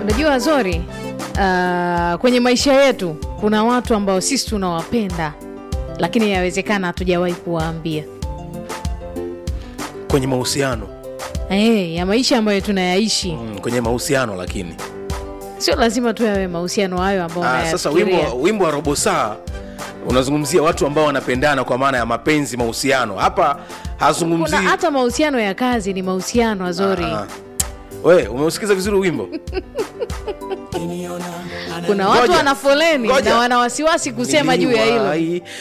unajua zori uh, kwenye maisha yetu kuna watu ambao sisi tunawapenda lakini yawezekana hatujawahi kuwaambia kwenye mahusiano hey, ya maisha ambayo tunayaishi mm, kwenye mahusiano lakini sio lazima tu yawe mahusiano hayo ambao ah, sasa unayafikiria. wimbo, wimbo wa robo saa unazungumzia watu ambao wanapendana kwa maana ya mapenzi mahusiano hapa hazungumzii kuna hata mahusiano ya kazi ni mahusiano azori Ah, ah. we umeusikiza vizuri wimbo kuna watu Ngoja. wana foleni Ngoja. na wana wasiwasi kusema juu ya hilo Niliwahi